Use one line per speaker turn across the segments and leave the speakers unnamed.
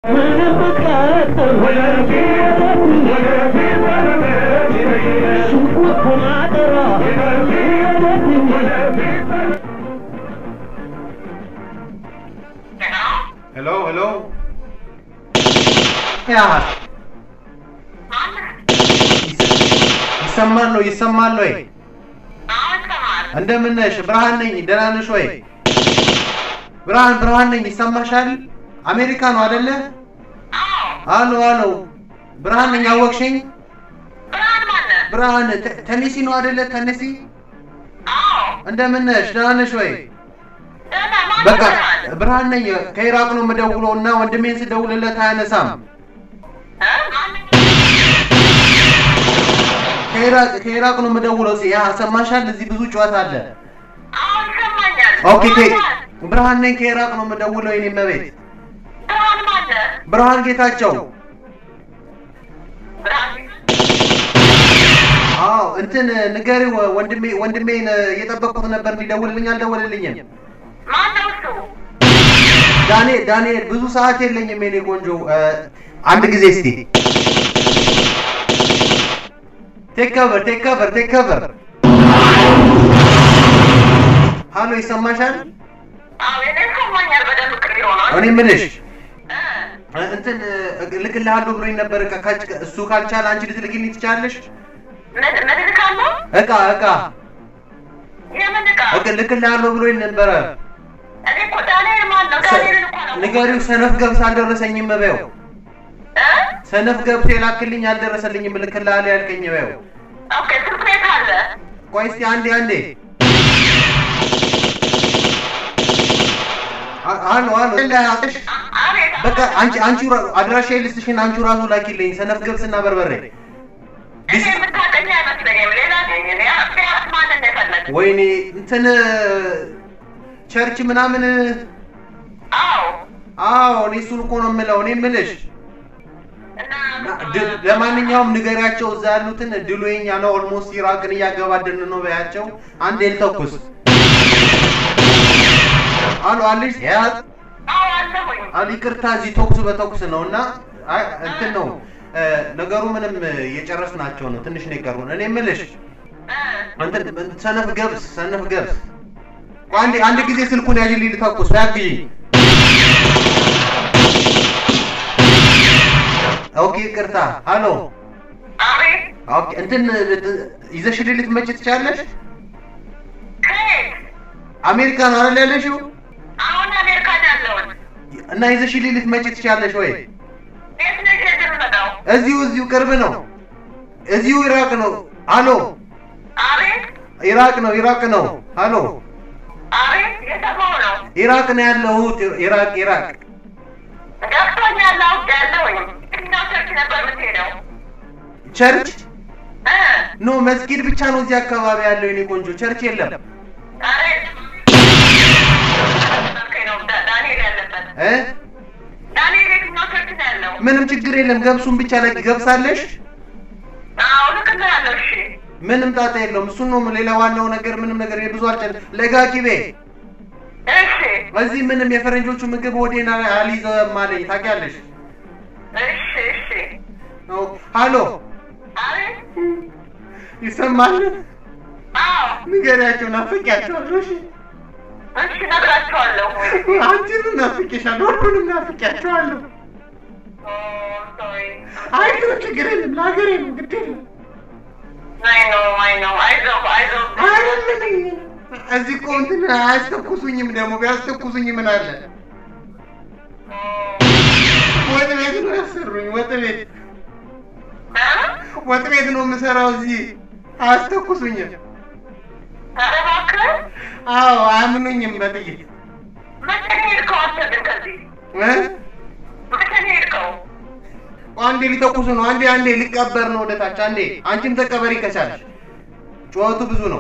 ሄሎ ሄሎ ያ ይሰማል ነው ይሰማል ወይ? እንደምን ነሽ? ብርሃን ነኝ። ደህና ነሽ ወይ? ብርሃን ብርሃን ነኝ። ይሰማሻል? አሜሪካ ነው አይደለ? አሎ አሎ፣ ብርሃን ነኝ። አወቅሽኝ? ብርሃን ተ- ተነሲ ነው አይደለ? ተነሲ። እንደምን ነሽ? ደህና ነሽ ወይ? በቃ ብርሃን ነኝ። ከኢራቅ ነው የምደውለው እና ወንድሜን ስደውልለት አያነሳም። ከኢራቅ ከኢራቅ ነው የምደውለው። ያ ሰማሻል? እዚህ ብዙ ጨዋታ አለ። ኦኬ ከ- ብርሃን ነኝ። ከኢራቅ ነው የምደውለው። የኔ መቤት ብርሃን ጌታቸው። አዎ እንትን ንገሪው ወንድሜ ወንድሜን እየጠበቅኩት ነበር እንዲደውልልኝ አልደወልልኝም። ዳንኤል ዳንኤል ብዙ ሰዓት የለኝም የኔ ቆንጆ እ፣ አንድ ጊዜ እስቲ ቴክ ከቨር ቴክ ከቨር ቴክ ከቨር ሃሎ ይሰማሻል እኔ ምልሽ እ፣ እንትን እ፣ እልክልሃለሁ ብሎኝ ነበር እቃ ካች- እሱ ካልቻለ አንቺ ልትልኪልኝ ትችላለሽ እቃ እቃ እቃ እልክልሃለሁ ብሎኝ ነበረ ንገሪው ሰነፍ ገብስ አልደረሰኝም በይው ሰነፍ ገብስ የላክልኝ አልደረሰልኝም እልክልሃለሁ ያልከኝ በይው ቆይ እስቲ አንዴ አንዴ አ- አሎ አሎ እንዳያጥሽ በቃ አንቺ አንቺ ራ- አድራሻ ልስጥሽን አንቺ ራሱ ላኪልኝ ሰነፍ ገብስና በርበሬ ወይኔ እንትን ቸርች ምናምን አዎ እኔ እሱን እኮ ነው የምለው እኔ የምልሽ ድ- ለማንኛውም ንገሪያቸው እዛ ያሉትን ድሉ የኛ ነው ኦልሞስት ኢራቅን እያገባደን ነው በያቸው አንዴ ልተኩስ አሎ አለሽ ያት አሉ ይቅርታ እዚህ ተኩስ በተኩስ ነው እና አይ እንትን ነው እ፣ ነገሩ ምንም እየጨረስናቸው ነው ትንሽ ነው የቀሩን እኔ የምልሽ እንትን ሰነፍ ገብስ ሰነፍ ገብስ ቆይ አንዴ አንድ ጊዜ ስልኩን ያዥልኝ ልተኩስ ያግዢኝ ኦኬ ይቅርታ አሎ ኦኬ እንትን ልት- ይዘሽልኝ ልትመጪ ትችያለሽ አሜሪካ ነው አይደል ያለሽው
አሁን አሜሪካ ነው ያለሁት።
እና ይዘሽልኝ ልትመጪ ትችያለሽ ወይ
የት ነው ይዤ የምመጣው?
እዚሁ እዚሁ ቅርብ ነው እዚሁ ኢራቅ ነው አሎ
አቤት
ኢራቅ ነው ኢራቅ ነው አሎ
አቤት፣ የሰማሁ ነው።
ኢራቅ ነው ያለሁት ኢራቅ ኢራቅ
ገብቶኛል፣ አውቄያለሁኝ። የትኛው ቸርች ነበር የምትሄደው?
ቸርች
እ
ኖ መስጊድ ብቻ ነው እዚህ አካባቢ ያለው የኔ ቆንጆ ቸርች የለም
አቤት፣ ነው ዳ- ዳንኤል ያለበት
እ
ዳንኤል የትኛው ቸርች ነው ያለው?
ምንም ችግር የለም ገብሱን ብቻ ላይ ገብሳለሽ
አዎ ልክልሃለሁ። እሺ
ምንም ጣጣ የለውም እሱን ነው ሌላ ዋናው ነገር ምንም ነገር ብዙ አልጨን ለጋኪቤ
እሺ
እዚህ ምንም የፈረንጆቹ ምግብ ሆዴን አልይዘም አለኝ ታውቂያለሽ
እሺ እሺ
ነው ሃሎ
አቤት
ይሰማል
አዎ
ንገሪያቸው ናፍቂያቸዋለሁ እሺ
እሺ እነግራቸዋለሁ።
አንቺንም ናፍቄሻለሁ ሁሉንም ናፍቂያቸዋለሁ
ኦ ሶሪ
አይ ግን ችግር የለም ለሀገሬ ነው ግድ የለም
አይ ኖ አይ ኖ አይዞህ አይዞህ
አይደለም እዚህ እኮ እንትን አያስተኩሱኝም ደግሞ ቢያስተኩሱኝ ምን አለ ወጥ ቤት ነው ያሰሩኝ ወጥ ቤት ወጥ ቤት ነው የምሰራው እዚህ አያስተኩሱኝም
ኧረ እባክህ
አዎ አያምኑኝም በጥይት
መቼ ነው የሄድከው አንተ ግን ከዚህ
እ?
መቼ ነው የሄድከው?
አንዴ ሊተኩሱ ነው አንዴ አንዴ ሊቀበር ነው ወደታች አንዴ አንቺም ተቀበሪ ከቻለሽ ጩኸቱ ብዙ ነው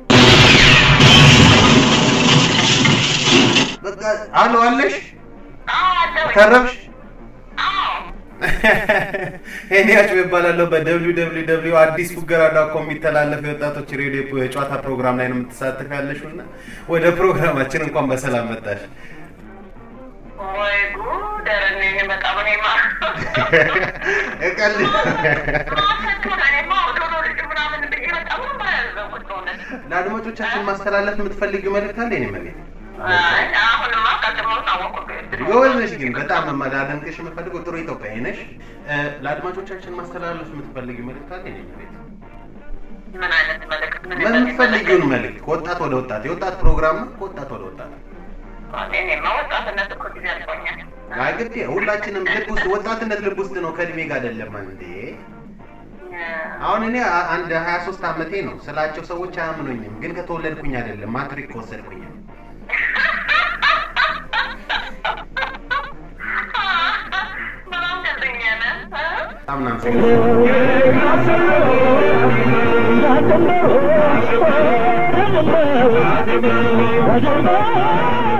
በቃ አሎ አለሽ
አዎ አለሁኝ።
ተረብሽ
አዎ
ሄኒያቸው ይባላለሁ በደብሊው ደብሊው ደብሊው አዲስ ፉገራ ዳት ኮም የሚተላለፍ የወጣቶች ሬዲዮ የጨዋታ ፕሮግራም ላይ ነው የምትሳተፍ ያለሽው እና ወደ ፕሮግራማችን እንኳን በሰላም መጣሽ
ወይ ጉድ ደረኔ በጣም እኔማ
እቀልድ
እኔማ ዶሮ ልጅ ምናምን ብዬ በጣም ነበር ያዘንኩት በእውነት።
ለአድማጮቻችን ማስተላለፍ የምትፈልጊው መልእክት አለ? እኔ መቤት
አይ አሁንማ ቀድሞ ታወቁብኝ።
ጎበዝ ነሽ፣ ግን በጣም ማዳደንቅሽ የምፈልገው ጥሩ ኢትዮጵያዊ ነሽ። እ፣ ለአድማጮቻችን ማስተላለፍ የምትፈልጊው መልእክት አለ? እኔ መቤት
ምን አይነት መልዕክት ምን
የምትፈልጊውን መልእክት ከወጣት ወደ ወጣት የወጣት ፕሮግራም ነው። ከወጣት ወደ ወጣት
እኔማ ወጣትነት እኮ ጊዜ አልፎኛል።
አይ ግድ ሁላችንም ልብ ውስጥ ወጣትነት ልብ ውስጥ ነው፣ ከእድሜ ጋር አይደለም እንዴ። አሁን እኔ አ- አንድ ሀያ ሶስት አመቴ ነው ስላቸው ሰዎች አያምኑኝም፣ ግን ከተወለድኩኝ አይደለም ማትሪክ ከወሰድኩኝ ነው።
በጣም ደስተኛ ነህ?
በጣም እናመሰግናለን።
Thank you.